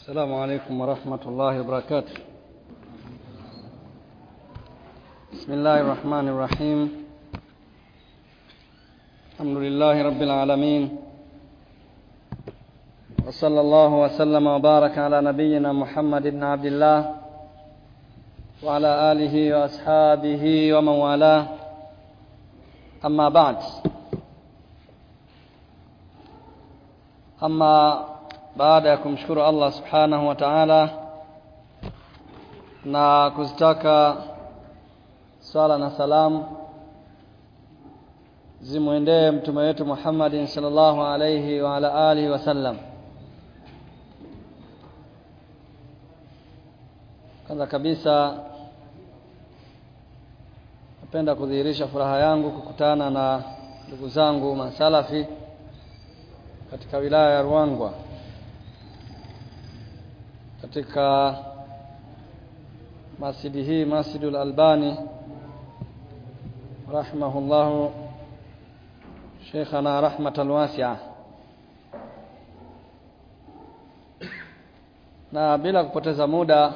السلام عليكم ورحمة الله وبركاته بسم الله الرحمن الرحيم الحمد لله رب العالمين وصلى الله وسلم وبارك على نبينا محمد بن عبد الله وعلى آله وأصحابه ومن والاه أما بعد أما baada ya kumshukuru Allah subhanahu wa ta'ala na kuzitaka swala na salamu zimwendee mtume wetu Muhammadin sallallahu alayhi wa ala alihi wasallam kwanza kabisa napenda kudhihirisha furaha yangu kukutana na ndugu zangu masalafi katika wilaya ya Ruangwa katika masjidi hii Masjidul Albani rahimahullahu Sheikhana rahmatan wasi'a na bila kupoteza muda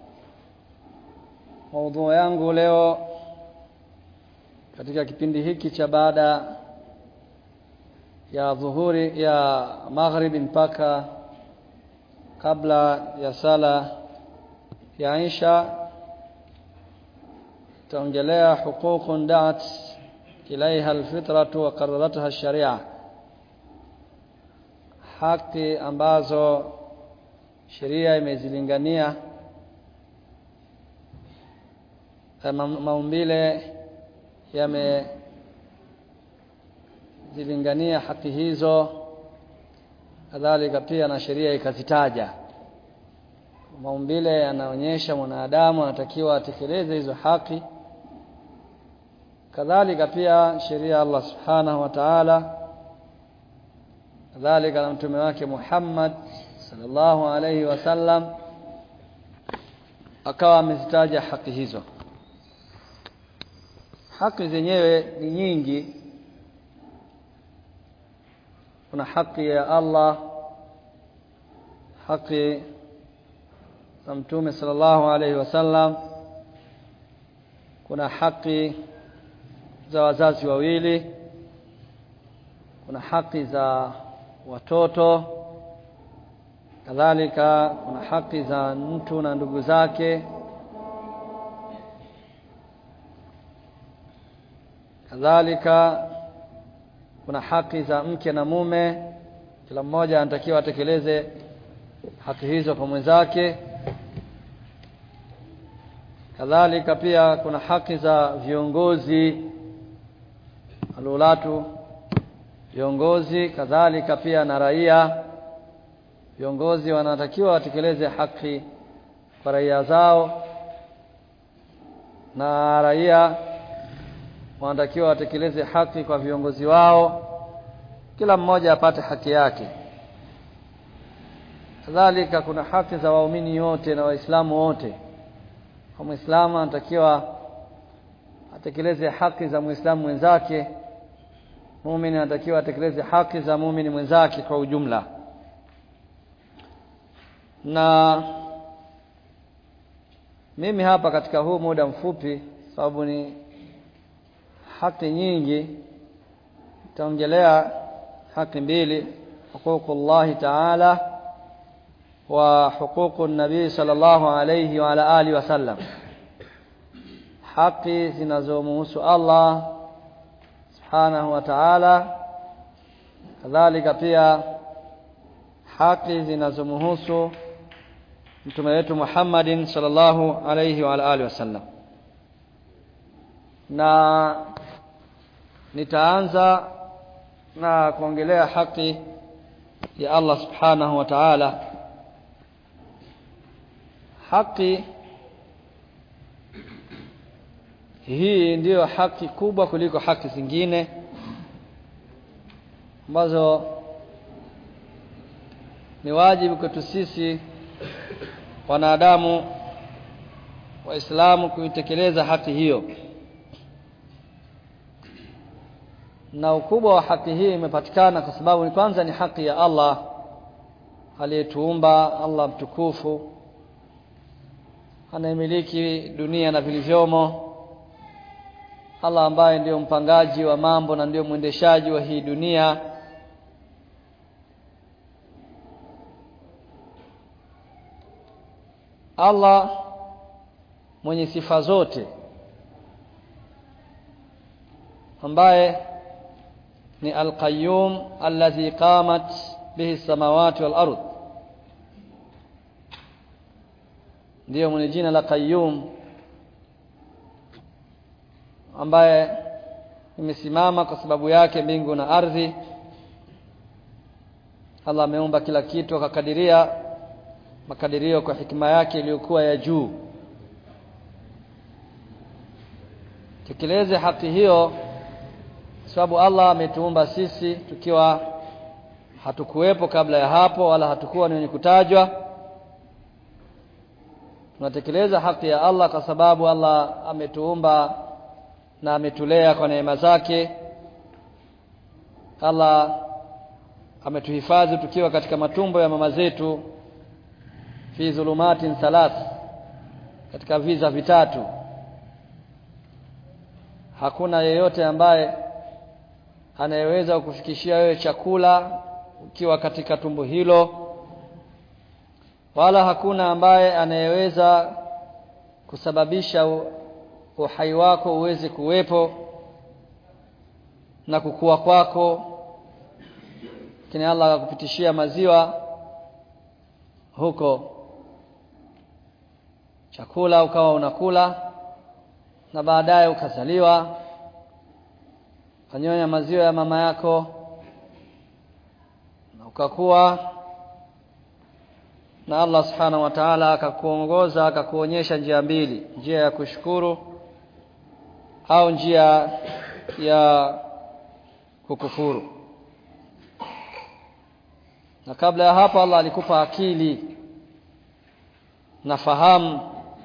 maudhui yangu leo katika kipindi hiki cha baada ya dhuhuri ya maghribi mpaka kabla ya sala ya Isha taongelea huququn da'at ilaiha alfitratu wa qarraratha sharia haki ambazo sheria imezilingania maumbile yamezilingania haki hizo kadhalika pia na sheria ikazitaja maumbile yanaonyesha mwanadamu anatakiwa atekeleze hizo haki kadhalika pia sheria Allah subhanahu wa ta'ala kadhalika na mtume wake Muhammad sallallahu alayhi wasallam akawa amezitaja haki hizo haki zenyewe ni nyingi kuna haki ya Allah haki za mtume sallallahu alaihi wasallam kuna haki za wazazi wawili kuna haki za watoto kadhalika kuna haki za mtu na ndugu zake kadhalika kuna haki za mke na mume kila mmoja anatakiwa atekeleze haki hizo kwa mwenzake kadhalika pia kuna haki za viongozi alulatu viongozi kadhalika pia na raia viongozi wanatakiwa watekeleze haki kwa raia zao na raia wanatakiwa watekeleze haki kwa viongozi wao kila mmoja apate haki yake kadhalika kuna haki za waumini wote na waislamu wote kwa muislamu anatakiwa atekeleze haki za muislamu mwenzake muumini anatakiwa atekeleze haki za muumini mwenzake kwa ujumla na mimi hapa katika huu muda mfupi sababu ni haki nyingi taongelea haki mbili huququllahi ta'ala wa huququn nabii sallallahu alayhi wa ala alihi wasallam haki zinazomhusu Allah subhanahu wa ta'ala kadhalika pia haki zinazomhusu mtume wetu Muhammadin sallallahu alayhi wa ala alihi wasallam na nitaanza na kuongelea haki ya Allah subhanahu wa ta'ala haki hii ndiyo haki kubwa kuliko haki zingine ambazo ni wajibu kwetu sisi wanadamu waislamu kuitekeleza haki hiyo na ukubwa wa haki hii imepatikana kwa sababu ni kwanza ni haki ya Allah aliyetuumba Allah mtukufu anayemiliki dunia na vilivyomo Allah ambaye ndiyo mpangaji wa mambo na ndiyo mwendeshaji wa hii dunia Allah mwenye sifa zote ambaye ni al-qayyum alladhi qamat bihi samawati wal ard ndiyo mwenye jina la qayyum ambaye imesimama kwa sababu yake mbingu na ardhi Allah ameumba kila kitu akakadiria makadirio kwa hikima yake iliyokuwa ya juu tekeleze haki hiyo sababu Allah ametuumba sisi tukiwa hatukuwepo kabla ya hapo wala hatukuwa ni wenye kutajwa tunatekeleza haki ya Allah kwa sababu Allah ametuumba na ametulea kwa neema zake Allah ametuhifadhi tukiwa katika matumbo ya mama zetu fi dhulumatin thalath katika viza vitatu hakuna yeyote ambaye anayeweza kukufikishia wewe chakula ukiwa katika tumbo hilo wala hakuna ambaye anayeweza kusababisha uhai wako uweze kuwepo na kukua kwako lakini Allah akakupitishia maziwa huko chakula ukawa unakula na baadaye ukazaliwa kanyonya maziwa ya mama yako na ukakuwa na Allah subhanahu wa ta'ala akakuongoza akakuonyesha njia mbili njia ya kushukuru au njia ya kukufuru na kabla ya hapo Allah alikupa akili na fahamu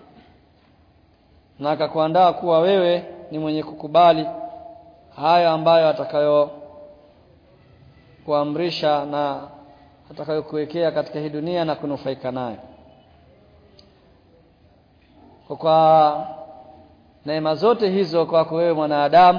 na akakuandaa kuwa wewe ni mwenye kukubali hayo ambayo atakayo kuamrisha na atakayokuwekea katika hii dunia na kunufaika nayo kwa neema zote hizo kwako wewe mwanadamu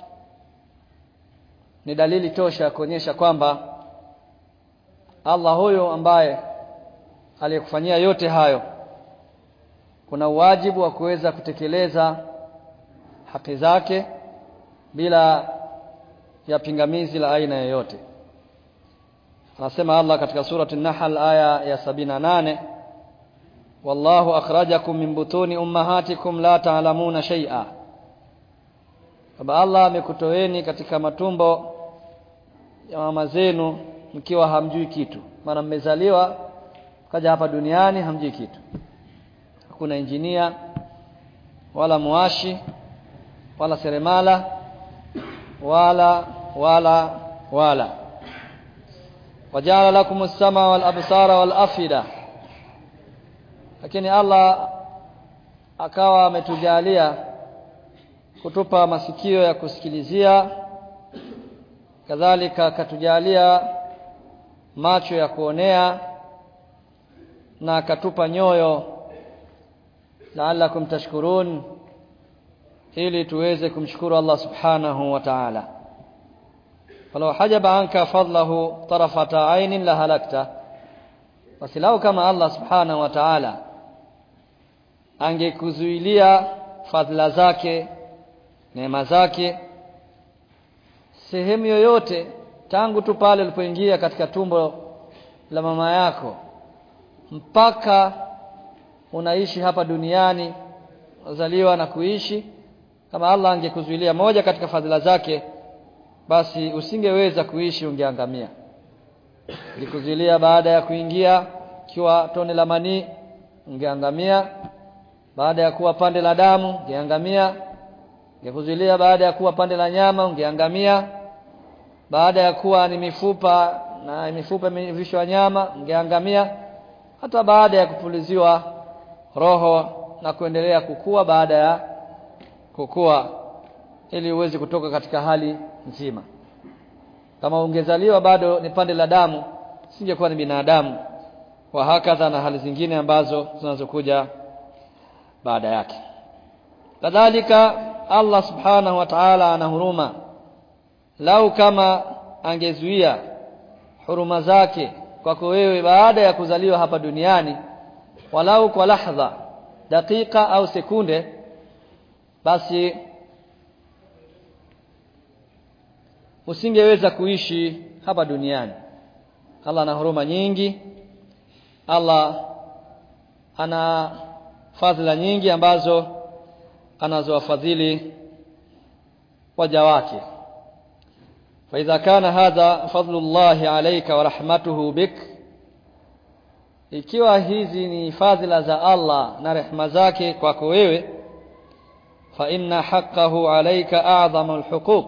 ni dalili tosha ya kuonyesha kwamba Allah huyo ambaye aliyekufanyia yote hayo kuna uwajibu wa kuweza kutekeleza haki zake bila ya pingamizi la aina yoyote anasema Allah katika surati an-Nahl aya ya 78 wallahu akhrajakum min butuni ummahatikum la ta'lamuna shay'a Baba Allah amekutoeni katika matumbo ya mama zenu mkiwa hamjui kitu maana mmezaliwa kaja hapa duniani hamjui kitu hakuna injinia wala muashi wala seremala wala wala wala wajala lakum as-sama wal absara wal afida lakini Allah akawa ametujalia kutupa masikio ya kusikilizia kadhalika akatujalia macho ya kuonea na akatupa nyoyo la'allakum tashkurun ili tuweze kumshukuru Allah subhanahu wa ta'ala falau hajaba anka fadlahu tarafata ainin la halakta basi lau kama Allah subhanahu wa ta'ala angekuzuilia fadhila zake neema zake sehemu yoyote tangu tu pale ulipoingia katika tumbo la mama yako mpaka unaishi hapa duniani uzaliwa na kuishi kama Allah angekuzuilia moja katika fadhila zake basi usingeweza kuishi ungeangamia likuzuilia baada ya kuingia kiwa tone la manii ungeangamia baada ya kuwa pande la damu ungeangamia ingekuzuilia baada ya kuwa pande la nyama ungeangamia baada ya kuwa ni mifupa na mifupa imevishwa nyama ungeangamia hata baada ya kupuliziwa roho na kuendelea kukua baada ya kukua ili uweze kutoka katika hali nzima kama ungezaliwa bado ni pande la damu singekuwa ni binadamu wa hakadha na hali zingine ambazo zinazokuja baada yake kadhalika Allah subhanahu wa ta'ala ana huruma lau kama angezuia huruma zake kwako wewe baada ya kuzaliwa hapa duniani walau kwa lahdha dakika au sekunde basi usingeweza kuishi hapa duniani Allah ana huruma nyingi Allah ana fadhila nyingi ambazo anazowafadhili waja wake فإذا كان هذا فضل الله عليك ورحمته بك ikiwa hizi ni fadhila za Allah na rehema zake kwako wewe fa inna haqqahu alayka a'zamu alhuquq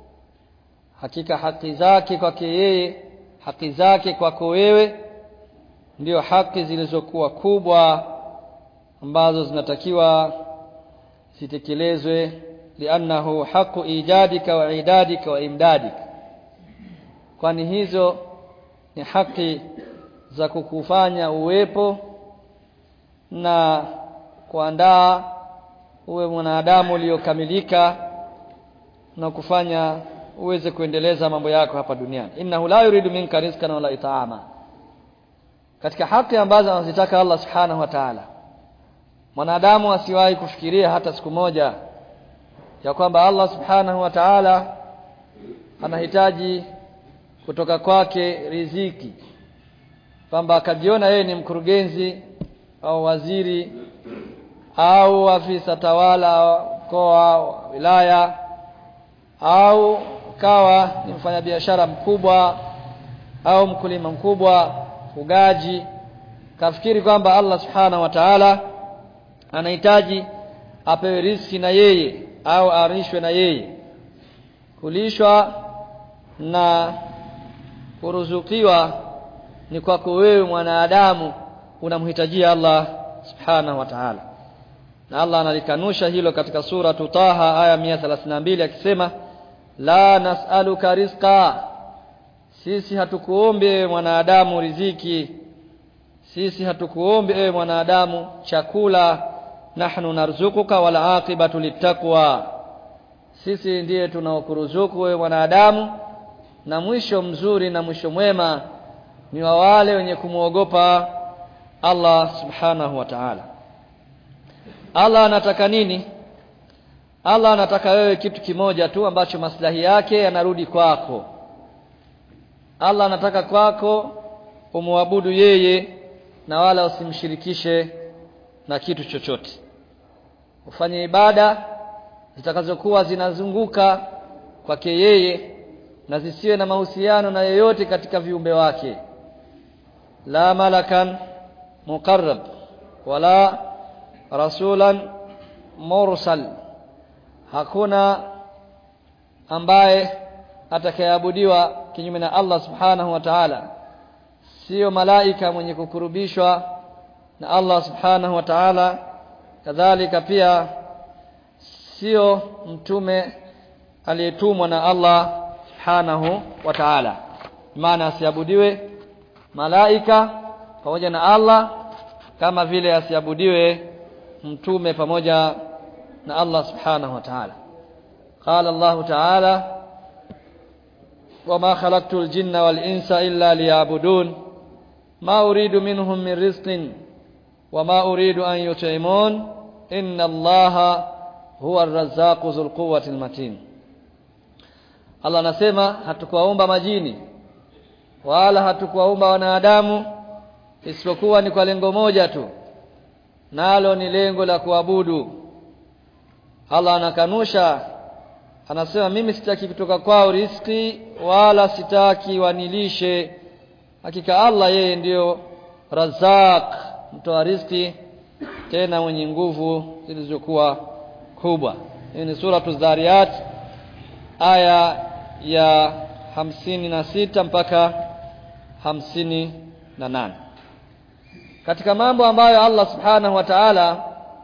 hakika haki zake kwake yeye haki zake kwako wewe ndio haki zilizokuwa kubwa ambazo zinatakiwa zitekelezwe liannahu haqu ijadika wa idadika wa imdadika kwani hizo ni haki za kukufanya uwepo na kuandaa uwe mwanadamu uliokamilika na kufanya uweze kuendeleza mambo yako hapa duniani innahu la yuridu minka rizqan wala it'ama katika haki ambazo anazitaka Allah subhanahu wa ta'ala mwanadamu asiwahi kufikiria hata siku moja ya kwamba Allah subhanahu wa ta'ala anahitaji kutoka kwake riziki kwamba akajiona yeye ni mkurugenzi au waziri au afisa tawala mkoa wa wilaya au kawa ni mfanyabiashara mkubwa au mkulima mkubwa fugaji kafikiri kwamba Allah subhanahu wa ta'ala anahitaji apewe riziki na yeye au arishwe na yeye kulishwa na kuruzukiwa ni kwako wewe mwanadamu unamhitajia Allah subhanahu wa ta'ala na Allah analikanusha hilo katika sura Taha aya 132 akisema la nas'aluka rizqa sisi hatukuombe ewe mwanadamu riziki sisi hatukuombe ewe mwanadamu chakula nahnu narzukuka wal aqibatu littaqwa sisi ndiye tunaokuruzuku wewe mwanadamu na mwisho mzuri na mwisho mwema ni wa wale wenye kumwogopa Allah subhanahu wa ta'ala Allah anataka nini Allah anataka wewe kitu kimoja tu ambacho maslahi yake yanarudi kwako Allah anataka kwako umwabudu yeye na wala usimshirikishe na kitu chochote ufanye ibada zitakazokuwa zinazunguka kwake yeye na zisiwe na mahusiano na yeyote katika viumbe wake la malakan muqarrab wala rasulan mursal hakuna ambaye atakayeabudiwa kinyume na Allah subhanahu wa ta'ala sio malaika mwenye kukurubishwa na Allah subhanahu wa ta'ala kadhalika pia sio mtume aliyetumwa na Allah subhanahu wa ta'ala maana asiabudiwe malaika pamoja na Allah kama vile asiabudiwe mtume pamoja na Allah subhanahu wa ta'ala qala Allah ta'ala wama khalaqtul jinna wal insa illa liya'budun ma uridu minhum min rizqin wama uridu an yut'imun inna Allaha huwa ar-razzaqu dhul quwwati matin Allah anasema hatukuwaumba majini wala hatukuwaumba wanadamu isipokuwa ni kwa lengo moja tu nalo ni lengo la kuabudu Allah anakanusha anasema mimi sitaki kutoka kwao riski wala sitaki wanilishe hakika Allah yeye ndiyo Razak mtoa riziki tena mwenye nguvu zilizokuwa kubwa hii ni sura Zariyat aya ya hamsini na sita mpaka hamsini na nane katika mambo ambayo Allah subhanahu wa ta'ala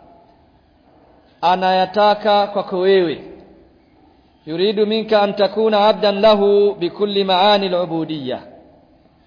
anayataka kwako wewe yuridu minka an takuna abdan lahu bikulli maani al-ubudiyya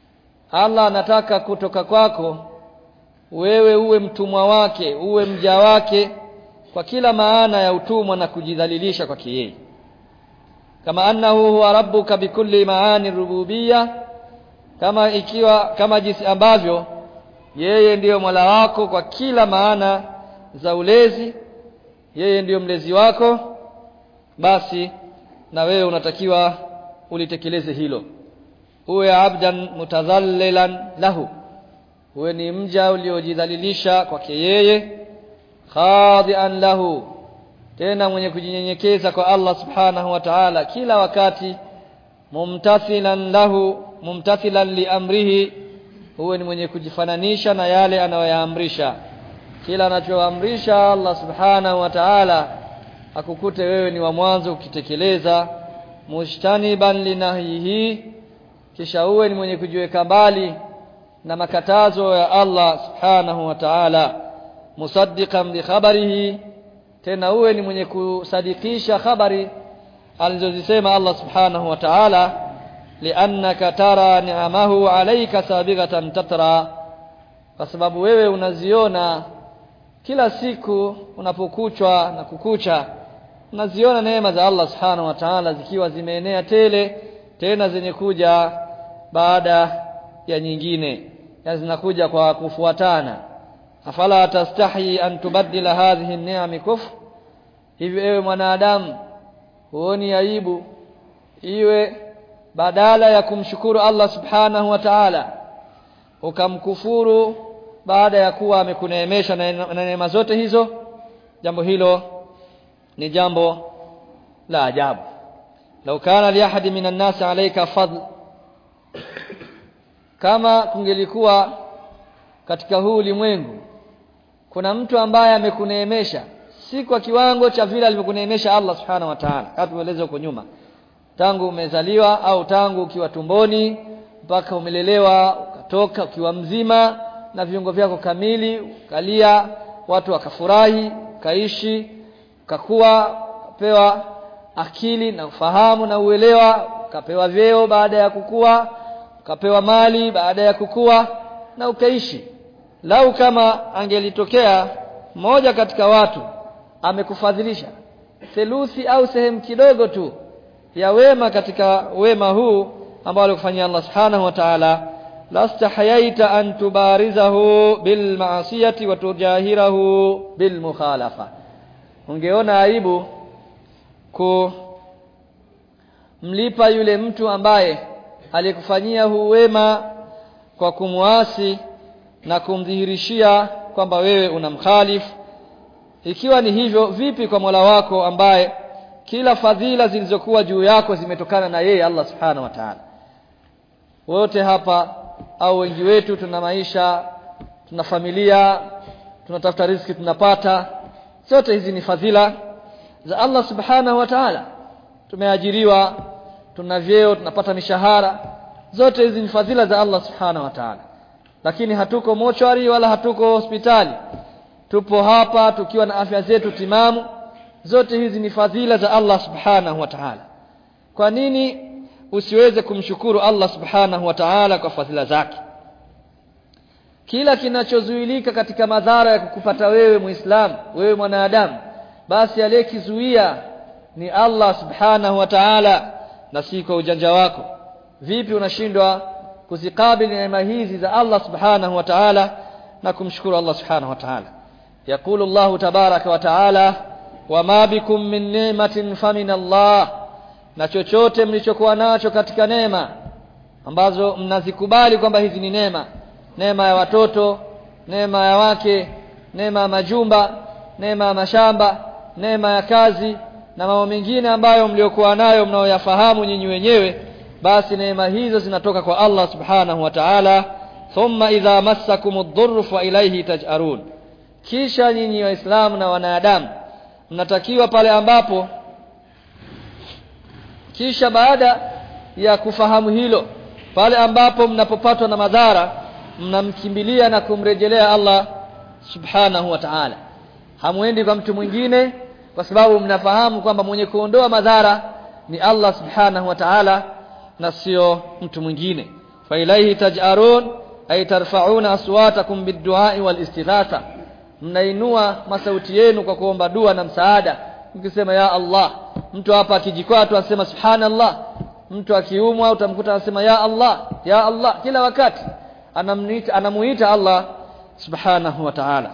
Allah anataka kutoka kwako wewe uwe mtumwa wake uwe mja wake kwa kila maana ya utumwa na kujidhalilisha kwake yeye kama annahu huwa rabbuka bikulli maani rububiyya kama ikiwa kama jinsi ambavyo yeye ndiyo Mola wako kwa kila maana za ulezi yeye ndiyo mlezi wako basi na wewe unatakiwa ulitekeleze hilo uwe abdan mutadhallilan lahu uwe ni mja uliojidhalilisha kwake yeye khadian lahu tena mwenye kujinyenyekeza kwa Allah subhanahu wa ta'ala kila wakati mumtathilan lahu mumtathilan liamrihi huwe ni mwenye kujifananisha na yale anayoyaamrisha kila anachoamrisha Allah subhanahu wa ta'ala akukute wewe ni wa mwanzo ukitekeleza mujtaniban linahyihi kisha uwe ni mwenye kujiweka mbali na makatazo ya Allah subhanahu wa ta'ala musaddiqan bi khabarihi tena uwe ni mwenye kusadikisha habari alizozisema Allah subhanahu wa ta'ala liannaka tara ni'amahu alayka sabighatan tatra kwa sababu wewe unaziona kila siku unapokuchwa na kukucha unaziona neema za Allah subhanahu wa ta'ala zikiwa zimeenea tele tena zenye kuja baada ya nyingine ya zinakuja kwa kufuatana afala tastahi an tubaddila hadhihi ni'am kufr hivi ewe mwanadamu huoni aibu iwe badala ya kumshukuru Allah subhanahu wa ta'ala ukamkufuru baada ya kuwa amekuneemesha na neema zote hizo jambo hilo ni jambo la ajabu lau kana li ahadi minan nas alayka fadl kama kungelikuwa katika huu ulimwengu kuna mtu ambaye amekuneemesha si kwa kiwango cha vile alivyokuneemesha Allah subhanahu wa ta'ala kama tumeeleza huko nyuma tangu umezaliwa au tangu ukiwa tumboni mpaka umelelewa ukatoka ukiwa mzima na viungo vyako kamili ukalia watu wakafurahi ukaishi ukakuwa ukapewa akili na ufahamu na uelewa ukapewa vyeo baada ya kukua ukapewa mali baada ya kukua na ukaishi lau kama angelitokea mmoja katika watu amekufadhilisha theluthi au sehemu kidogo tu ya wema katika wema huu ambao alikufanyia Allah subhanahu wa ta'ala lastahayaita an tubarizahu bil ma'siyati wa tujahirahu bil mukhalafa ungeona aibu kumlipa yule mtu ambaye aliyekufanyia huu wema kwa kumwasi na kumdhihirishia kwamba wewe unamkhalifu ikiwa ni hivyo vipi kwa Mola wako ambaye kila fadhila zilizokuwa juu yako zimetokana na yeye Allah subhanahu wa ta'ala wote hapa au wengi wetu tuna maisha tuna familia tunatafuta riziki tunapata zote hizi ni fadhila za Allah subhanahu wa ta'ala tumeajiriwa tuna vyeo tunapata mishahara zote hizi ni fadhila za Allah subhanahu wa ta'ala lakini hatuko mochwari wala hatuko hospitali tupo hapa tukiwa na afya zetu timamu zote hizi ni fadhila za Allah subhanahu wa ta'ala kwa nini usiweze kumshukuru Allah subhanahu wa ta'ala kwa fadhila zake kila kinachozuilika katika madhara ya kukupata wewe muislamu wewe mwanadamu basi aliyekizuia ni Allah subhanahu wa ta'ala na si kwa ujanja wako vipi unashindwa kuzikabili neema hizi za Allah subhanahu wa ta'ala na kumshukuru Allah subhanahu wa ta'ala يقول الله تبارك وتعالى وما بكم من نعمة فمن الله na chochote mlichokuwa nacho katika neema ambazo mnazikubali kwamba hizi ni neema neema ya watoto neema ya wake neema ya majumba neema ya mashamba neema ya kazi na mambo mengine ambayo mliokuwa nayo mnaoyafahamu nyinyi wenyewe basi neema hizo zinatoka kwa Allah subhanahu wa ta'ala thumma idha massakumud dhurru fa ilayhi taj'arun kisha nyinyi waislamu na wanadamu mnatakiwa pale ambapo kisha baada ya kufahamu hilo pale ambapo mnapopatwa na madhara mnamkimbilia na kumrejelea Allah subhanahu wa ta'ala hamwendi kwa mtu mwingine kwa sababu mnafahamu kwamba mwenye kuondoa madhara ni Allah subhanahu wa ta'ala na sio mtu mwingine fa ilayhi taj'arun ay tarfa'una aswatakum bid-du'a wal-istighatha mnainua masauti yenu kwa kuomba dua na msaada mkisema ya Allah mtu hapa akijikwaa tu anasema subhanallah mtu akiumwa utamkuta anasema ya Allah ya Allah kila wakati anamuita anamuita Allah subhanahu wa ta'ala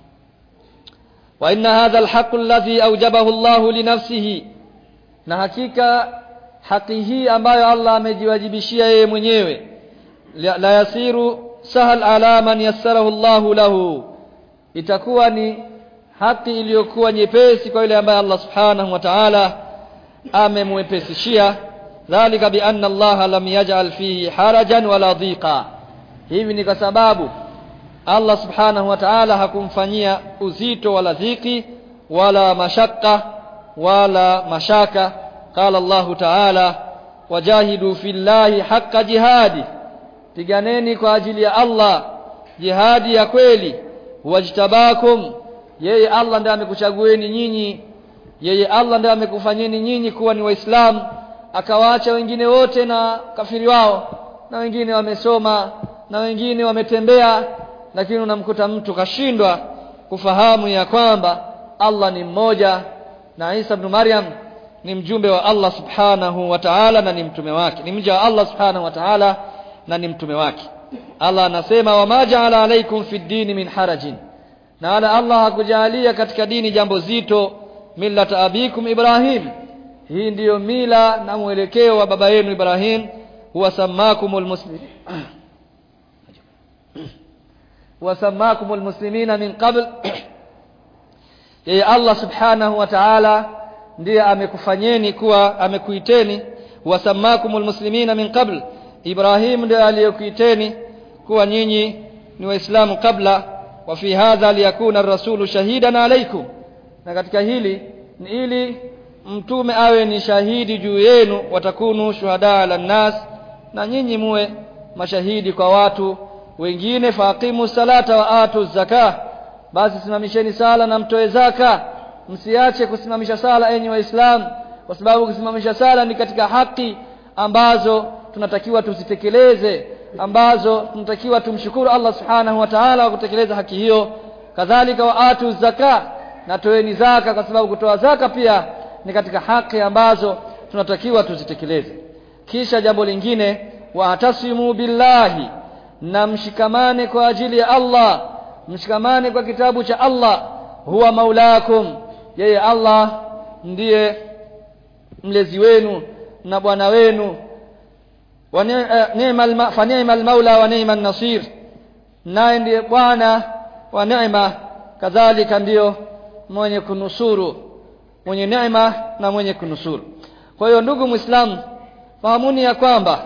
wa inna hadha alhaq alladhi awjabahu Allah li nafsihi na hakika haki hii ambayo Allah amejiwajibishia yeye mwenyewe la yasiru sahal ala man yassarahu Allah lahu itakuwa ni haki iliyokuwa nyepesi kwa yule ambaye Allah subhanahu wa ta'ala amemwepesishia dhalika bi anna Allah lam yaj'al fihi harajan wala dhiqa hivi ni kwa sababu Allah subhanahu wa ta'ala hakumfanyia uzito wala dhiki wala mashaka wala mashaka qala Allah ta'ala wajahidu fillahi haqqa jihadi piganeni kwa ajili ya Allah jihadi ya kweli wajtabakum yeye Allah ndiye amekuchagueni nyinyi yeye Allah ndiye amekufanyeni nyinyi kuwa ni waislamu akawaacha wengine wote na kafiri wao na wengine wamesoma na wengine wametembea lakini unamkuta mtu kashindwa kufahamu ya kwamba Allah ni mmoja na Isa ibn Maryam ni mjumbe wa Allah subhanahu wa ta'ala na ni mtume wake ni mja wa Allah subhanahu wa ta'ala na ni mtume wake Allah anasema wama ja'ala alaykum fi dini min harajin na wala Allah hakujalia katika dini jambo zito millata abikum Ibrahim hii ndiyo mila na mwelekeo wa baba yenu Ibrahim huwa samakumul muslimin huwa samakumul muslimina min qabl yeye Allah subhanahu wa ta'ala ndiye amekufanyeni kuwa amekuiteni huwa samakumul muslimina min qabl Ibrahim ndiye aliyekuiteni kuwa nyinyi ni waislamu kabla wa fi hadha liyakuna ar-rasulu shahidan alaykum na katika hili ni ili mtume awe ni shahidi juu yenu watakunu shuhada ala nas na nyinyi muwe mashahidi kwa watu wengine faqimu salata wa atu zaka basi simamisheni sala na mtoe zaka msiache kusimamisha sala enyi waislamu kwa sababu kusimamisha sala ni katika haki ambazo tunatakiwa tuzitekeleze ambazo tunatakiwa tumshukuru Allah subhanahu wa ta'ala kwa kutekeleza haki hiyo kadhalika wa atu zaka na toeni zaka kwa sababu kutoa zaka pia ni katika haki ambazo tunatakiwa tuzitekeleze kisha jambo lingine wa atasimu billahi na mshikamane kwa ajili ya Allah mshikamane kwa kitabu cha Allah huwa maulakum yeye Allah ndiye mlezi wenu na bwana wenu wa ni'mal fa ni'mal maula wa ni'man nasir naye ndiye bwana wa neema kadhalika ndiyo mwenye kunusuru mwenye neema na mwenye kunusuru kwa hiyo ndugu muislamu fahamuni ya kwamba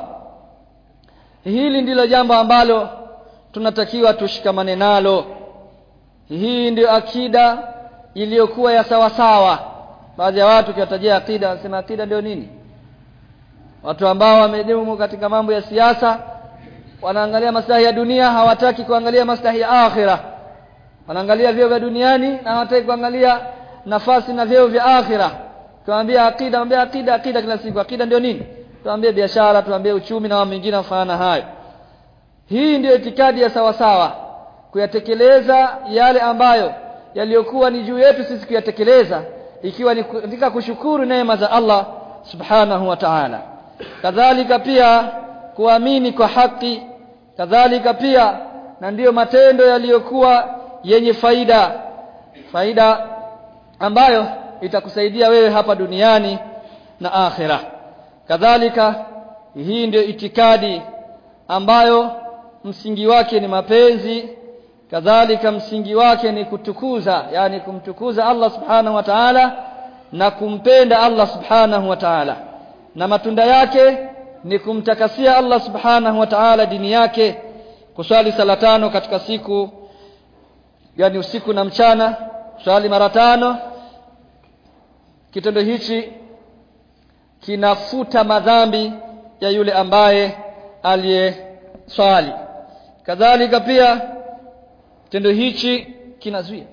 hili ndilo jambo ambalo tunatakiwa tushikamane nalo hii ndio akida iliyokuwa ya sawa sawa baadhi ya watu kiwatajia akida wanasema akida ndio nini watu ambao wamedumu katika mambo ya siasa wanaangalia maslahi ya dunia hawataki kuangalia maslahi ya akhira wanaangalia vyeo vya duniani na hawataki kuangalia nafasi na vyeo vya akhira tuambie akida ambie akida akida kila siku akida ndio nini tuambie biashara tuambie uchumi na mambo mengine mfano hayo hii ndiyo itikadi ya sawa sawa kuyatekeleza yale ambayo yaliyokuwa ni juu yetu sisi kuyatekeleza ikiwa ni katika kushukuru neema za Allah subhanahu wa ta'ala kadhalika pia kuamini kwa haki kadhalika pia na ndiyo matendo yaliyokuwa yenye faida faida ambayo itakusaidia wewe hapa duniani na akhira kadhalika hii ndio itikadi ambayo msingi wake ni mapenzi kadhalika msingi wake ni kutukuza yani kumtukuza Allah subhanahu wa ta'ala na kumpenda Allah subhanahu wa ta'ala na matunda yake ni kumtakasia Allah subhanahu wa ta'ala dini yake kuswali sala tano katika siku yani usiku na mchana swali mara tano kitendo hichi kinafuta madhambi ya yule ambaye aliyeswali kadhalika pia kitendo hichi kinazuia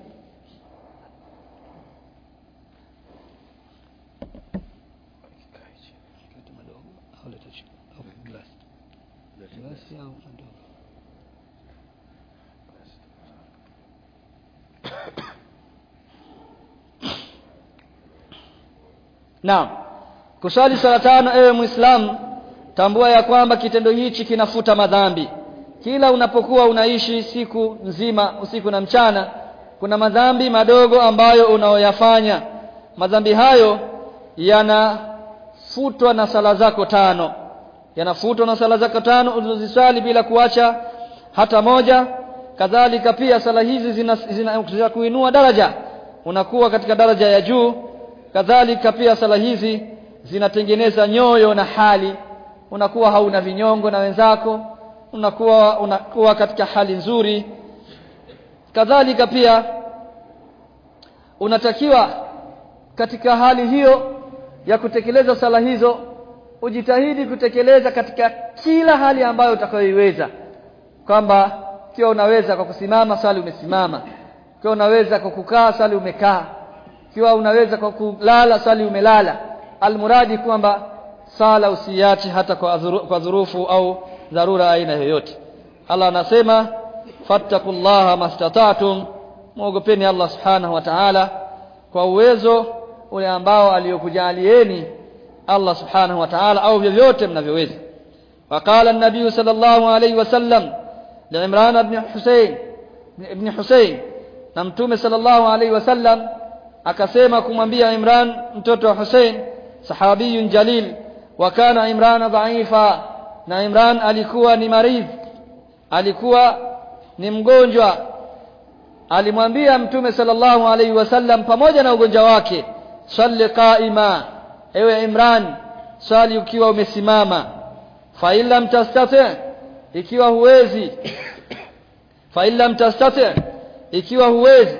naam kuswali sala tano ewe muislamu tambua ya kwamba kitendo hichi kinafuta madhambi kila unapokuwa unaishi siku nzima usiku na mchana kuna madhambi madogo ambayo unaoyafanya madhambi hayo yanafutwa na sala zako tano yanafutwa na sala zako tano ulizoziswali bila kuacha hata moja kadhalika pia sala hizi zina, zina, zina kuinua daraja unakuwa katika daraja ya juu kadhalika pia sala hizi zinatengeneza nyoyo na hali unakuwa hauna vinyongo na wenzako unakuwa unakuwa katika hali nzuri kadhalika pia unatakiwa katika hali hiyo ya kutekeleza sala hizo ujitahidi kutekeleza katika kila hali ambayo utakayoiweza kwamba ikiwa unaweza kwa kusimama swali umesimama ikiwa unaweza kwa kukaa swali umekaa ikiwa unaweza kwa kulala swali umelala almuradi kwamba sala usiache hata kwa, dhuru, kwa dhurufu au dharura aina yoyote Allah anasema fattakullaha mastata'tum muogopeni Allah subhanahu wa ta'ala kwa uwezo ule ambao aliyokujalieni Allah subhanahu wa ta'ala au vyovyote mnavyoweza waqala an-nabiy sallallahu alayhi wasallam li'imran ibn Husayn ibn Husayn na mtume sallallahu alayhi wasallam akasema kumwambia Imran mtoto wa Hussein sahabiyun jalil wa kana Imran dhaifa na Imran alikuwa ni maridh alikuwa ni mgonjwa alimwambia mtume sallallahu alaihi wasallam pamoja na ugonjwa wake salli qaima ewe Imran swali ukiwa umesimama fa illam tastati ikiwa huwezi fa illam tastati ikiwa huwezi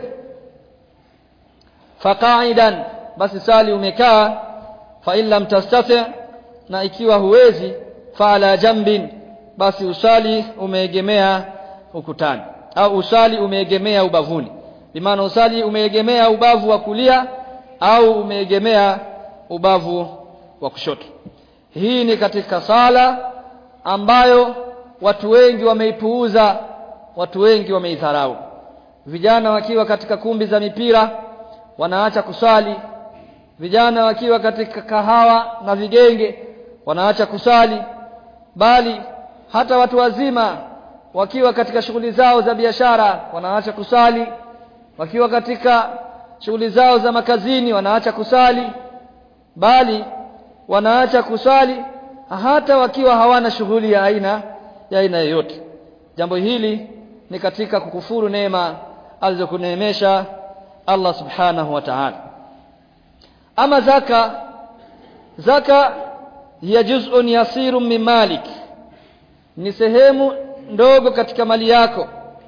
faqa'idan basi sali umekaa fa illam tastati na ikiwa huwezi fa ala jambin basi usali umeegemea ukutani au usali umeegemea ubavuni bimaana usali umeegemea ubavu wa kulia au umeegemea ubavu wa kushoto hii ni katika sala ambayo watu wengi wameipuuza watu wengi wameidharau vijana wakiwa katika kumbi za mipira wanaacha kusali vijana wakiwa katika kahawa na vigenge wanaacha kusali bali hata watu wazima wakiwa katika shughuli zao za biashara wanaacha kusali wakiwa katika shughuli zao za makazini wanaacha kusali bali wanaacha kusali hata wakiwa hawana shughuli ya aina ya aina yoyote jambo hili ni katika kukufuru neema alizokuneemesha Allah subhanahu wa ta'ala ama zaka zaka hiya juz'un yasirun min malik ni sehemu ndogo katika mali yako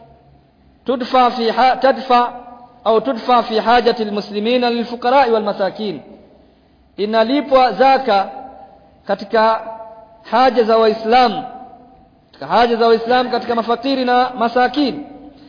tudfa fi ha, tadfa au tudfa fi hajati almuslimina lilfuqara walmasakin inalipwa zaka katika haja za waislamu katika haja za waislamu katika mafakiri na masakin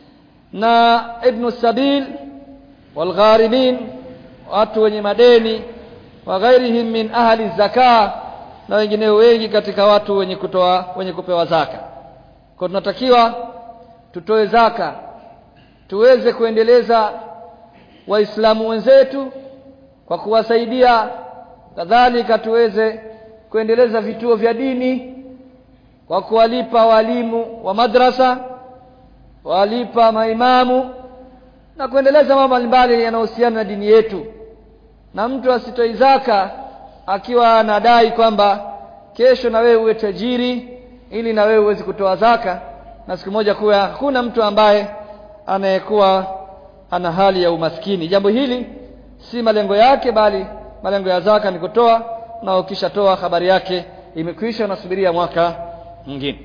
na ibn sabil walgharimin watu wenye madeni wa ghairihim min ahli zaka na wengineo wengi katika watu wenye kutoa wenye kupewa zaka kwa tunatakiwa tutoe zaka tuweze kuendeleza waislamu wenzetu kwa kuwasaidia kadhalika tuweze kuendeleza vituo vya dini kwa kuwalipa walimu wa madrasa walipa maimamu na kuendeleza mambo mbalimbali yanayohusiana na dini yetu na mtu asitoi zaka akiwa anadai kwamba kesho na wewe uwe tajiri ili na wewe uweze kutoa zaka na siku moja kuwa hakuna mtu ambaye anayekuwa ana hali ya umaskini jambo hili si malengo yake bali malengo ya zaka ni kutoa na ukishatoa habari yake imekwisha unasubiria mwaka mwingine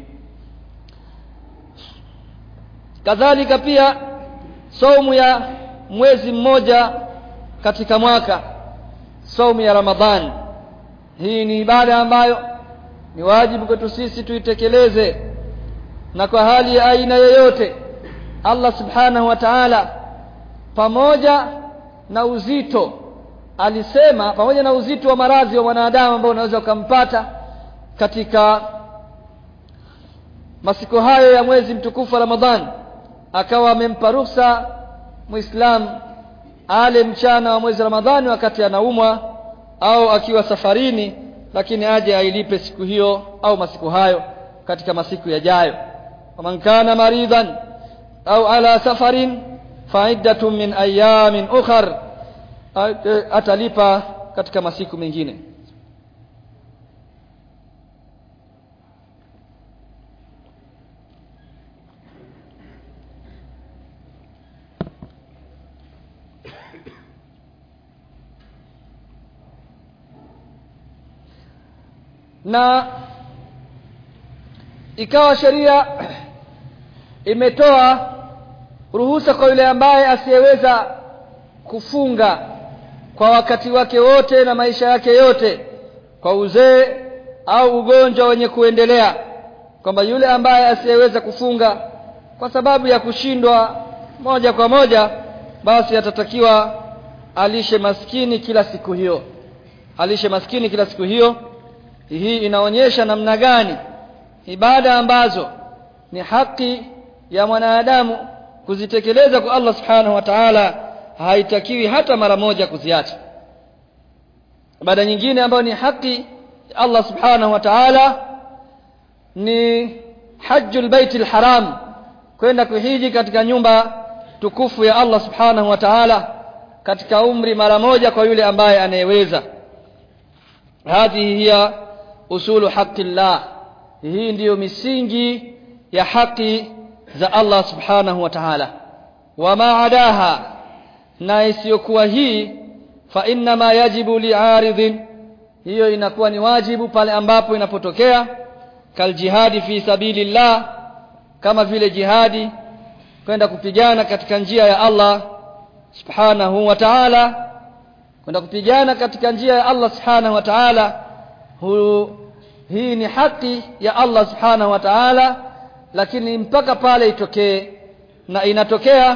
kadhalika pia saumu ya mwezi mmoja katika mwaka saumu ya Ramadhani hii ni ibada ambayo ni wajibu kwetu sisi tuitekeleze na kwa hali ya aina yoyote Allah subhanahu wa ta'ala pamoja na uzito alisema pamoja na uzito wa maradhi wa mwanadamu ambao unaweza ukampata katika masiku hayo ya mwezi mtukufu wa Ramadhani akawa amempa ruhusa muislam ale mchana wa mwezi Ramadhani wakati anaumwa au akiwa safarini lakini aje ailipe siku hiyo au masiku hayo katika masiku yajayo waman kana maridhan au ala safarin faiddatun min ayamin ukhar atalipa katika masiku mengine na ikawa sheria imetoa ruhusa kwa yule ambaye asiyeweza kufunga kwa wakati wake wote na maisha yake yote kwa uzee au ugonjwa wenye kuendelea kwamba yule ambaye asiyeweza kufunga kwa sababu ya kushindwa moja kwa moja basi atatakiwa alishe maskini kila siku hiyo alishe maskini kila siku hiyo hii inaonyesha namna gani ibada ambazo ni haki ya mwanadamu kuzitekeleza kwa Allah subhanahu wa ta'ala haitakiwi hata mara moja kuziacha ibada nyingine ambayo ni haki ya Allah subhanahu wa ta'ala ni hajjul baitil haram kwenda kuhiji katika nyumba tukufu ya Allah subhanahu wa ta'ala katika umri mara moja kwa yule ambaye anayeweza hadhihi hiya usulu haqqillah hii ndiyo misingi ya haki za Allah subhanahu wa ta'ala wama adaha na isiyokuwa hii fa inma yajibu li'aridhin hiyo inakuwa ni wajibu pale ambapo inapotokea kal jihadi fi sabilillah kama vile jihadi kwenda kupigana katika njia ya Allah subhanahu wa ta'ala kwenda kupigana katika njia ya Allah subhanahu wa ta'ala hii ni haki ya Allah subhanahu wa ta'ala lakini mpaka pale itokee na inatokea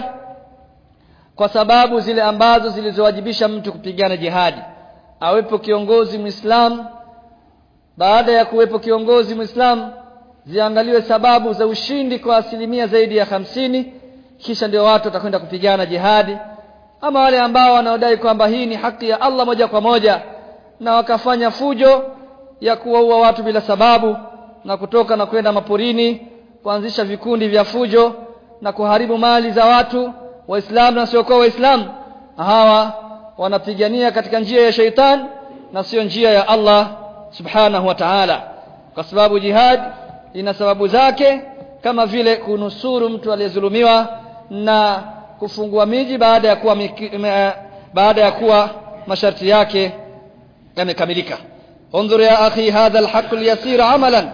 kwa sababu zile ambazo zilizowajibisha mtu kupigana jihadi awepo kiongozi muislam baada ya kuwepo kiongozi muislam ziangaliwe sababu za ushindi kwa asilimia zaidi ya hamsini kisha ndio watu watakwenda kupigana jihadi ama wale ambao wanaodai kwamba hii ni haki ya Allah moja kwa moja na wakafanya fujo ya kuwaua watu bila sababu na kutoka na kwenda maporini kuanzisha vikundi vya fujo na kuharibu mali za watu waislamu na siokuwa waislamu hawa wanapigania katika njia ya sheitan na sio njia ya Allah subhanahu wa ta'ala kwa sababu jihad ina sababu zake kama vile kunusuru mtu aliyezulumiwa na kufungua miji baada ya kuwa baada ya kuwa masharti yake yamekamilika انظر يا أخي هذا الحق اليسير عملا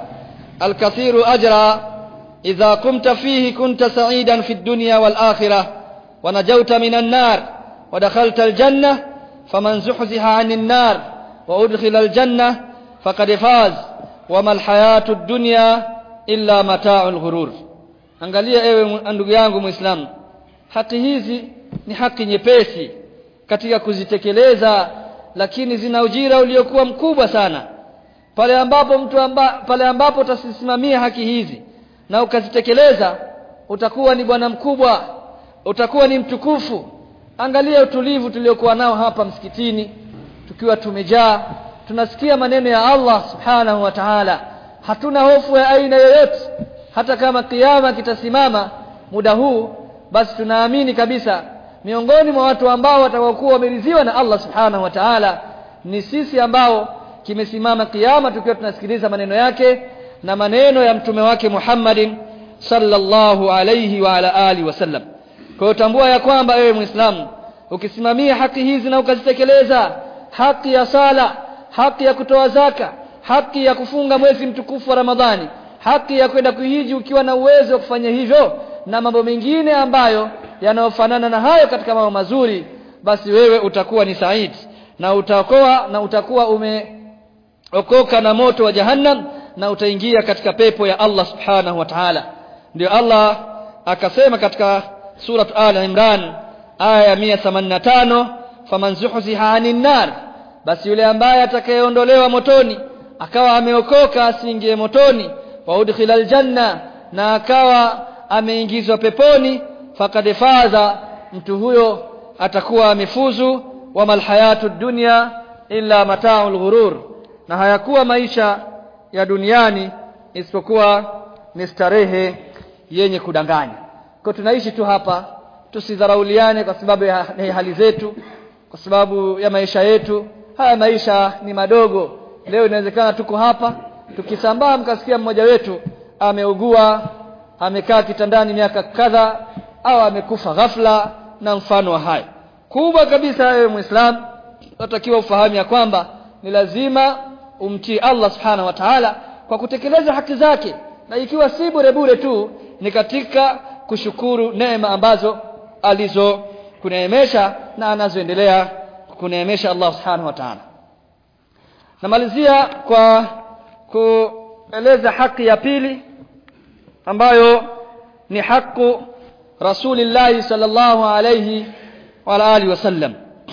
الكثير أجرا إذا قمت فيه كنت سعيدا في الدنيا والآخرة ونجوت من النار ودخلت الجنة فمن زحزح عن النار وأدخل الجنة فقد فاز وما الحياة الدنيا إلا متاع الغرور angalia ewe ndugu yangu muislamu haki hizi ni haki nyepesi katika kuzitekeleza lakini zina ujira uliokuwa mkubwa sana pale ambapo mtu amba, pale ambapo utasimamia haki hizi na ukazitekeleza utakuwa ni bwana mkubwa utakuwa ni mtukufu angalia utulivu tuliokuwa nao hapa msikitini tukiwa tumejaa tunasikia maneno ya Allah subhanahu wa ta'ala hatuna hofu ya aina yoyote hata kama kiyama kitasimama muda huu basi tunaamini kabisa miongoni mwa watu ambao watakuwa wameridhiwa na Allah subhanahu wa ta'ala ni sisi ambao kimesimama kiyama tukiwa tunasikiliza maneno yake na maneno ya mtume wake Muhammadin sallallahu alayhi wa ala alihi wasallam kwa hiyo tambua ya kwamba ewe muislamu ukisimamia haki hizi na ukazitekeleza haki ya sala haki ya kutoa zaka haki ya kufunga mwezi mtukufu wa Ramadhani haki ya kwenda kuhiji ukiwa na uwezo wa kufanya hivyo na mambo mengine ambayo yanayofanana na hayo katika mambo mazuri basi wewe utakuwa ni said na utaokoa na utakuwa umeokoka na moto wa jahannam na utaingia katika pepo ya Allah subhanahu wa ta'ala ndio Allah akasema katika surat al imran aya ya 185 faman zuhziha 'anil nar basi yule ambaye atakayeondolewa motoni akawa ameokoka asiingie motoni wa udkhila aljanna na akawa ameingizwa peponi faqad faza mtu huyo atakuwa amefuzu wa malhayatu dunya illa mataul ghurur na hayakuwa maisha ya duniani isipokuwa ni starehe yenye kudanganya kwa tunaishi tu hapa tusidharauliane kwa sababu ya ya hali zetu kwa sababu ya maisha yetu haya maisha ni madogo leo inawezekana tuko hapa tukisambaa mkasikia mmoja wetu ameugua amekaa kitandani miaka kadha au amekufa ghafla na mfano wa hayo kubwa kabisa wewe muislam unatakiwa ufahamu ya kwamba ni lazima umtii Allah subhanahu wa ta'ala kwa kutekeleza haki zake na ikiwa si bure bure tu ni katika kushukuru neema ambazo alizo kuneemesha na anazoendelea kuneemesha Allah subhanahu wa ta'ala namalizia kwa kueleza haki ya pili ambayo ni haki Rasulillah sallallahu alayhi wa alihi wasallam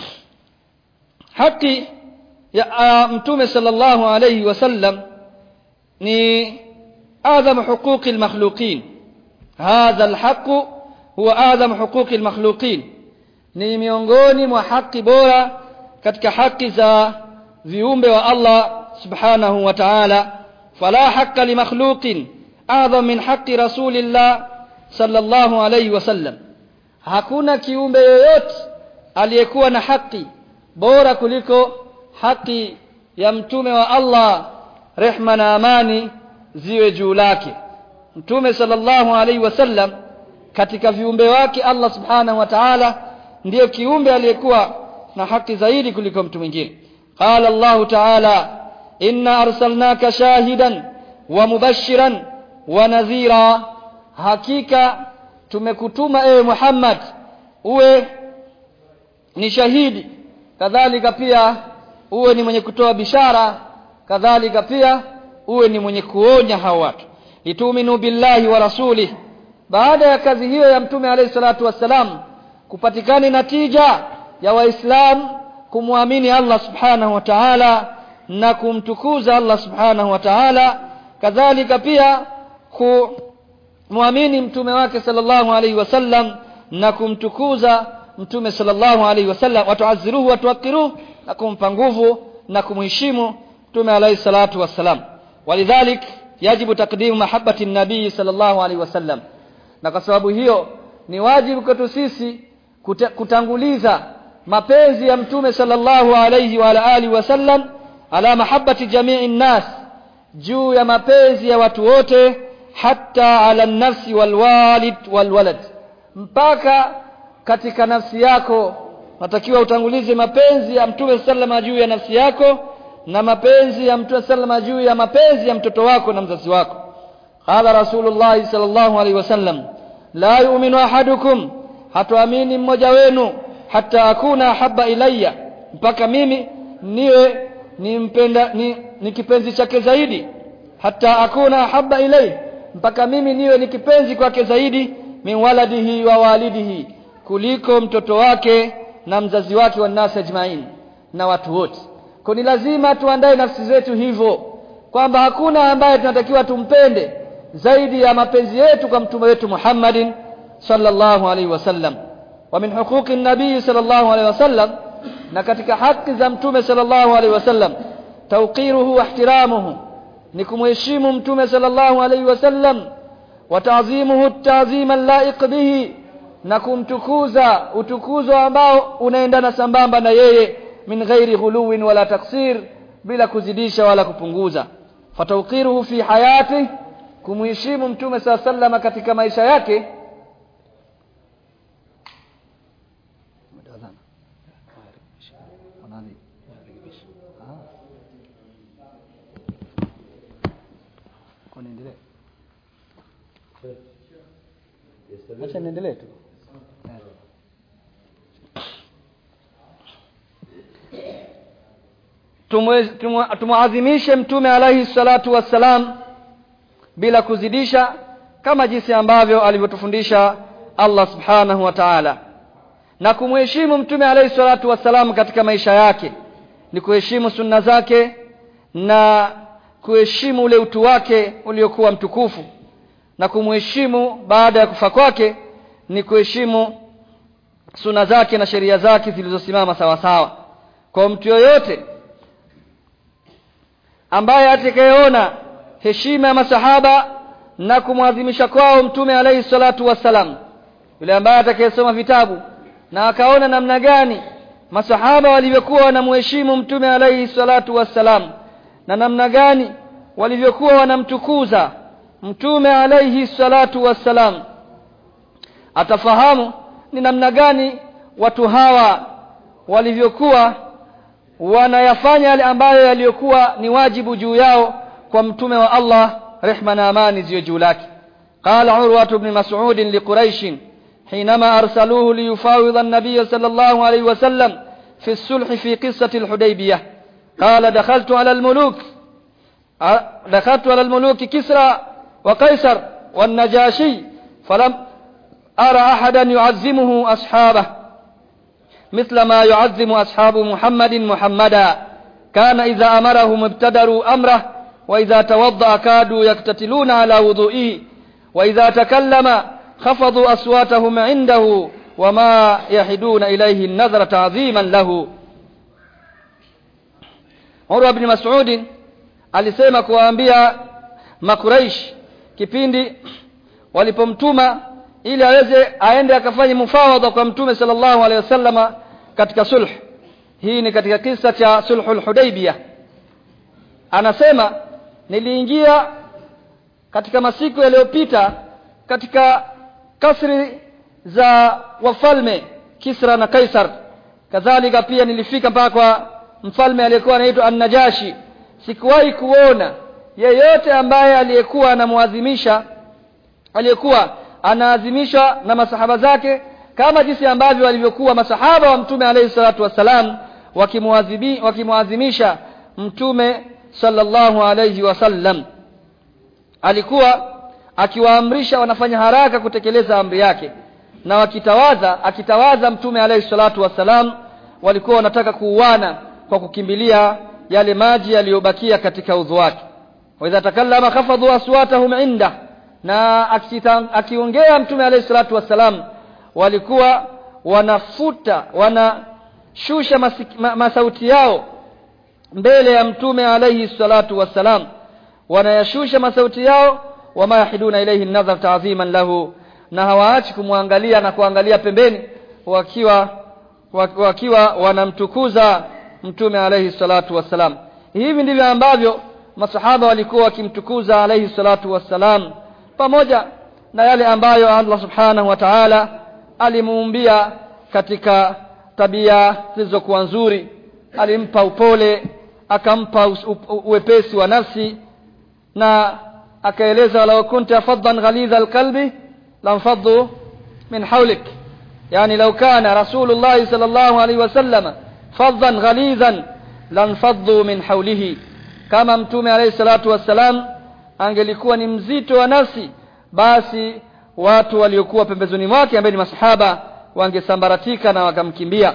haki ya mtume sallallahu alayhi wasallam ni adham huquqi almakhluqin hadha alhaq huwa adham huquqi almakhluqin ni miongoni mwa haki bora katika haki za viumbe wa Allah subhanahu wa ta'ala fala haqqa limakhluqin adham min haqqi rasulillah sallallahu alayhi wasallam hakuna kiumbe yoyote aliyekuwa na haki bora kuliko haki ya mtume wa Allah rehma na amani ziwe juu lake mtume sallallahu alaihi wasallam katika viumbe wake Allah subhanahu wa ta'ala ndiyo kiumbe aliyekuwa na haki zaidi kuliko mtu mwingine qala Allah ta'ala inna arsalnaka shahidan wa mubashiran wa nadhira hakika tumekutuma ewe Muhammad uwe ni shahidi kadhalika pia uwe ni mwenye kutoa bishara kadhalika pia uwe ni mwenye kuonya hao watu lituminu billahi wa rasulih baada ya kazi hiyo ya mtume alayhi salatu wassalam kupatikana natija ya waislam kumwamini Allah subhanahu wa ta'ala na kumtukuza Allah subhanahu wa ta'ala kadhalika pia kumwamini mtume wake sallallahu alayhi wasallam na kumtukuza mtume sallallahu alayhi wasallam watuaziruhu watuakiruhu na kumpa nguvu na kumheshimu mtume alayhi salatu wassalam walidhalik yajibu takdimu mahabbati nabii sallallahu alayhi wasallam na kwa sababu hiyo ni wajibu kwetu sisi kuta, kutanguliza mapenzi ya mtume sallallahu alayhi wa alihi wasallam ala mahabbati jamii nnas juu ya mapenzi ya watu wote hata ala nafsi walwalid walwalad mpaka katika nafsi yako natakiwa utangulize mapenzi ya mtume sallama juu ya nafsi yako na mapenzi ya mtume sallama juu ya mapenzi ya mtoto wako na mzazi wako qala rasulullah sallallahu alaihi wasallam la yu'minu ahadukum hatuamini mmoja wenu hata akuna habba ilayya mpaka mimi niwe nimpenda ni, ni kipenzi chake zaidi hata akuna habba ilayhi mpaka mimi niwe ni kipenzi kwake zaidi min waladihi wa walidihi kuliko mtoto wake na mzazi wake wa nasi ajmain na watu wote kwa ni lazima tuandae nafsi zetu hivyo kwamba hakuna ambaye tunatakiwa tumpende zaidi ya mapenzi yetu kwa mtume wetu Muhammadin sallallahu alaihi wasallam wa min huquqi nabii sallallahu alaihi wasallam na katika haki za mtume sallallahu alaihi wasallam tawqiruhu wa ihtiramuhu ni kumheshimu mtume sallallahu alaihi wasallam wa ta'zimuhu ta'zima laiq bihi na kumtukuza utukuzo ambao unaendana sambamba na yeye min ghairi ghuluwin wala taksir bila kuzidisha wala kupunguza fatawqiruhu fi hayati kumheshimu mtume saa sallama katika maisha yake acha niendelee tu tumuadhimishe mtume alaihi salatu wassalam bila kuzidisha kama jinsi ambavyo alivyotufundisha Allah subhanahu wa ta'ala na kumheshimu mtume alaihi salatu wassalam katika maisha yake ni kuheshimu sunna zake na kuheshimu ule utu wake uliokuwa mtukufu na kumheshimu baada ya kufa kwake ni kuheshimu suna zake na sheria zake zilizosimama sawa sawa kwa mtu yoyote ambaye atakayeona heshima ya masahaba na kumwadhimisha kwao mtume alayhi salatu wassalam yule ambaye atakayesoma vitabu na akaona namna gani masahaba walivyokuwa wanamheshimu mtume alayhi salatu wassalam na namna gani walivyokuwa wanamtukuza mtume alayhi salatu wassalam atafahamu ni namna gani watu hawa walivyokuwa wanayafanya yale ambayo yaliyokuwa ni wajibu juu yao kwa mtume wa Allah rehma na amani ziwe juu lake قال عروة بن مسعود لقريش حينما أرسلوه ليفاوض النبي صلى الله عليه وسلم في الصلح في قصة الحديبية قال دخلت على الملوك دخلت على الملوك كسرى وقيصر والنجاشي فلم أرى أحدا يعزمه أصحابه مثل ما يعزم أصحاب محمد محمدا كان إذا أمرهم ابتدروا أمره وإذا توضأ كادوا يقتتلون على وضوئه وإذا تكلم خفضوا أصواتهم عنده وما يحدون إليه النظر تعظيما له Urwa bin Mas'ud alisema kuwaambia Makuraish kipindi walipomtuma ili aweze aende akafanye mufawadha kwa Mtume sallallahu alaihi wasallama katika sulh. Hii ni katika kisa cha sulhul Hudaybiyah. Anasema niliingia katika masiku yaliyopita katika kasri za wafalme Kisra na Kaisar. Kadhalika pia nilifika mpaka kwa mfalme aliyekuwa anaitwa An-Najashi. Sikuwahi kuona yeyote ambaye aliyekuwa anamuadhimisha aliyekuwa anaadhimishwa na masahaba zake kama jinsi ambavyo walivyokuwa masahaba wa mtume alayhi salatu wassalam wakimuadhibi wakimuadhimisha mtume sallallahu alayhi wasallam alikuwa akiwaamrisha wanafanya haraka kutekeleza amri yake na wakitawaza akitawaza mtume alayhi salatu wassalam walikuwa wanataka kuuana kwa kukimbilia yale maji yaliyobakia katika udhu wake wa idha takallama khafadhu aswatahum inda na akiongea mtume alayhi salatu wassalam walikuwa wanafuta wanashusha masik, ma, masauti yao mbele ya mtume alayhi salatu wassalam wanayashusha masauti yao wama yahiduna ilayhi nadhar ta'ziman lahu na hawaachi kumwangalia na kuangalia pembeni wakiwa wakiwa wanamtukuza mtume alayhi salatu wassalam hivi ndivyo ambavyo masahaba walikuwa wakimtukuza alayhi salatu wassalam pamoja na yale ambayo Allah subhanahu wa ta'ala alimuumbia katika tabia zilizokuwa nzuri alimpa upole akampa uwepesi wa nafsi na akaeleza law kunta faddan ghalidha alqalbi lamfaddu min hawlik yani law kana rasulullah sallallahu alaihi wasallam faddan ghalidhan lanfaddu min hawlihi kama mtume alayhi salatu wassalam angelikuwa ni mzito wa nafsi basi watu waliokuwa pembezoni mwake ambao ni masahaba wangesambaratika na wakamkimbia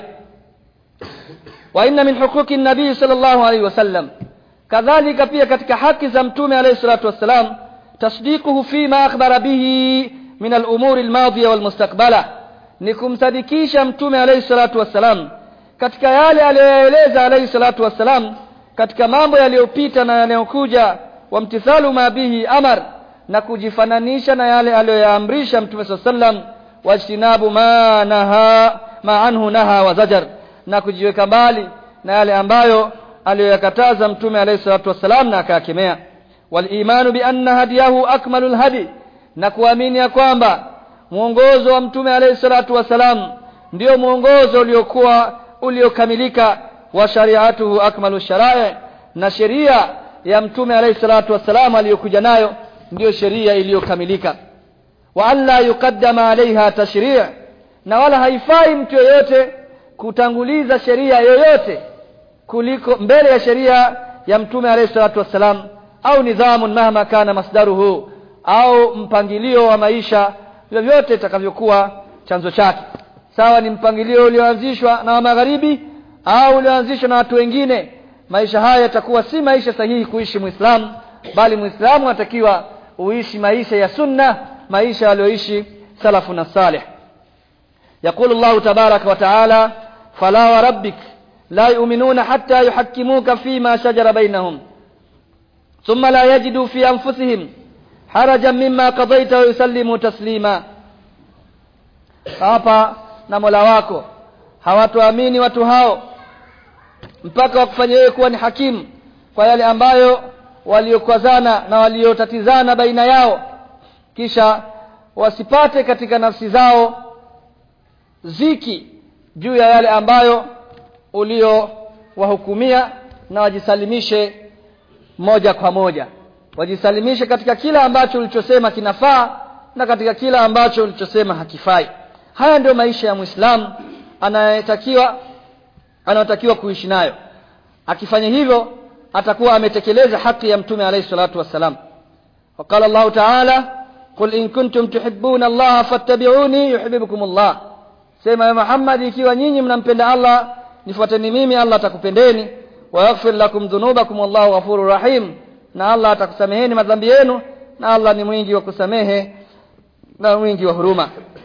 wa inna min huquqi nabii sallallahu alaihi wasallam kadhalika pia katika haki za mtume alayhi salatu wassalam tasdiquhu fima akhbara bihi min al-umur al-madiya wal-mustaqbala ni kumsadikisha mtume alayhi salatu wassalam katika yale aliyoeleza alayhi salatu wassalam katika mambo yaliyopita na yanayokuja wamtithalu ma bihi amar na kujifananisha na yale aliyoyaamrisha mtume sallam wajtinabu ma naha ma anhu naha wa zajar na kujiweka mbali na yale ambayo aliyoyakataza mtume alayhi salatu wassalam na akakemea wal imanu bi anna hadiyahu akmalul hadi na kuamini ya kwamba mwongozo wa mtume alayhi salatu wassalam ndio mwongozo uliokuwa uliokamilika wa shari'atuhu akmalu shara'i na sheria ya mtume alayhi salatu wassalam aliyokuja nayo ndiyo sheria iliyokamilika wa alla yuqaddama alaiha tashri' na wala haifai mtu yoyote kutanguliza sheria yoyote kuliko mbele ya sheria ya mtume alayhi salatu wassalam au nidhamun mahma kana masdaruhu au mpangilio wa maisha vyovyote itakavyokuwa chanzo chake sawa ni mpangilio ulioanzishwa na wa magharibi au ulioanzishwa na watu wengine maisha haya yatakuwa si maisha sahihi kuishi muislamu bali muislamu anatakiwa uishi maisha ya sunna maisha aliyoishi salafu na salih يقول الله تبارك وتعالى فلا وربك لا يؤمنون حتى يحكموك فيما شجر بينهم thumma la yajidu fi anfusihim harajan mimma qadaita wa yusallimu taslima hapa na Mola wako hawatoamini watu hao mpaka wakufanya wewe kuwa ni hakimu kwa yale ambayo waliokwazana na waliotatizana baina yao kisha wasipate katika nafsi zao ziki juu ya yale ambayo uliowahukumia na wajisalimishe moja kwa moja wajisalimishe katika kila ambacho ulichosema kinafaa na katika kila ambacho ulichosema hakifai haya ndio maisha ya Muislamu anayetakiwa anayotakiwa kuishi nayo akifanya hivyo atakuwa ametekeleza haki ya mtume alayhi salatu wassalam وقال الله تعالى قل إن كنتم تحبون الله فاتبعوني يحببكم الله sema ya Muhammad ikiwa nyinyi mnampenda Allah nifuateni mimi Allah atakupendeni wa yaghfir lakum dhunubakum wallahu ghafurur rahim na Allah atakusameheni madhambi yenu na Allah ni mwingi wa kusamehe na mwingi wa huruma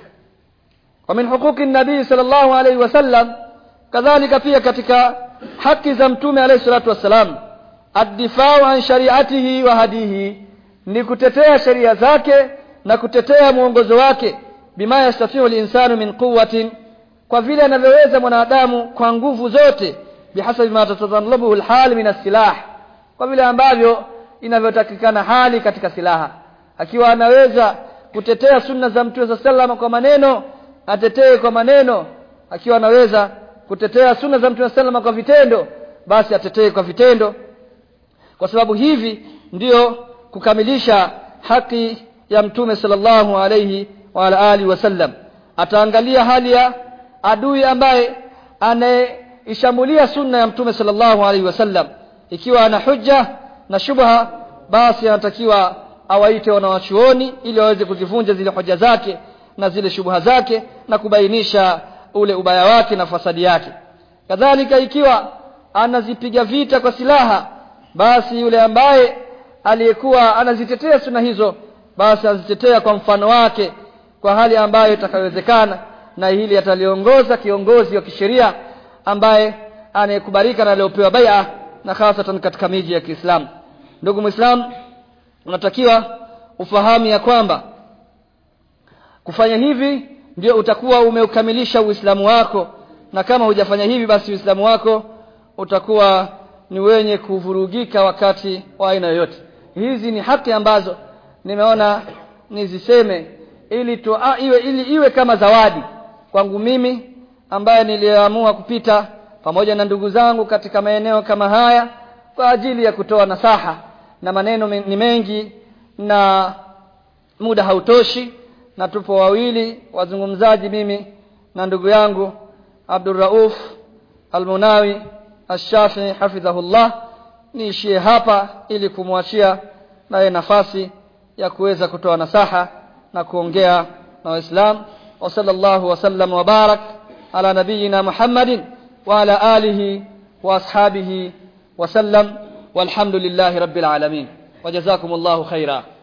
wa min huquqi nabii sallallahu alayhi wasallam kadhalika pia katika haki za mtume alayhi salatu wassalam ad-difa'u an shari'atihi wa hadihi ni kutetea sheria zake na kutetea mwongozo wake bima yastafiu linsanu min quwwatin kwa vile anavyoweza mwanadamu kwa nguvu zote bihasabi ma tatadhallabu alhal min asilah kwa vile ambavyo inavyotakikana hali katika silaha akiwa anaweza kutetea sunna za mtume sallallahu kwa maneno atetee kwa maneno akiwa anaweza kutetea sunna za mtume sallallahu kwa vitendo basi atetee kwa vitendo kwa sababu hivi ndiyo kukamilisha haki ya mtume sallallahu alayhi wa ala alihi wasallam ataangalia hali ya adui ambaye anaishambulia sunna ya mtume sallallahu alayhi wasallam ikiwa ana hujja na shubha basi anatakiwa awaite wanawachuoni ili waweze kuzivunja zile hoja zake na zile shubha zake na kubainisha ule ubaya wake na fasadi yake kadhalika ikiwa anazipiga vita kwa silaha basi yule ambaye aliyekuwa anazitetea sunna hizo basi azitetea kwa mfano wake kwa hali ambayo itakayowezekana na hili ataliongoza kiongozi wa kisheria ambaye anayekubalika na aliyopewa bai'a na hasatan katika miji ya Kiislamu ndugu muislam unatakiwa ufahamu ya kwamba kufanya hivi ndio utakuwa umeukamilisha uislamu wako na kama hujafanya hivi basi uislamu wako utakuwa ni wenye kuvurugika wakati wa aina yoyote hizi ni haki ambazo nimeona niziseme ili tu, a, iwe ili iwe kama zawadi kwangu mimi ambaye niliamua kupita pamoja na ndugu zangu katika maeneo kama haya kwa ajili ya kutoa nasaha na maneno ni mengi na muda hautoshi na tupo wawili wazungumzaji mimi na ndugu yangu Abdul Rauf Almunawi Ash-Shafi'i hafidhahullah niishie hapa ili kumwachia naye nafasi ya kuweza kutoa nasaha na kuongea na Waislamu wa sallallahu wasallam wa barak ala nabiyina Muhammadin wa ala alihi wa ashabihi wa sallam walhamdulillahi rabbil alamin wajazakumullahu khaira